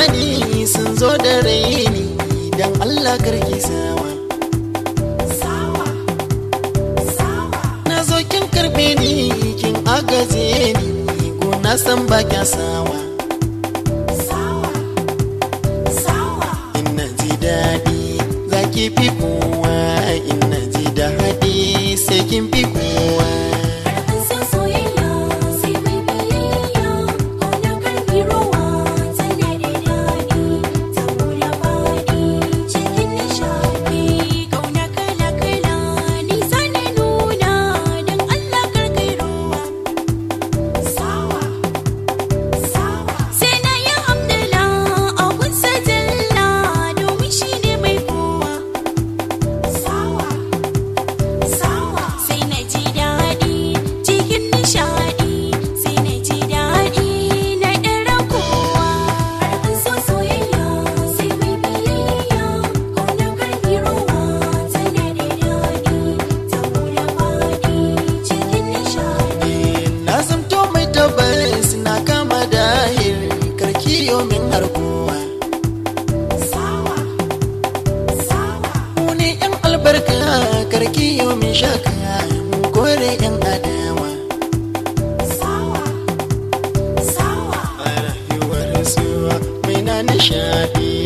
zamani sun zo da raini don Allah karki sawa na zo kin karbe ni kin agaje ni gona san ba kya sawa ina ji daɗi za ki fi kowa ina ji daɗi sai kin fi kowa na zamto mai tabbas na kama dahir karki yomin har kowa mu ne yan albarka karki yomin shaka mu kore yan adawa a rayuwar suwa mai na nishadi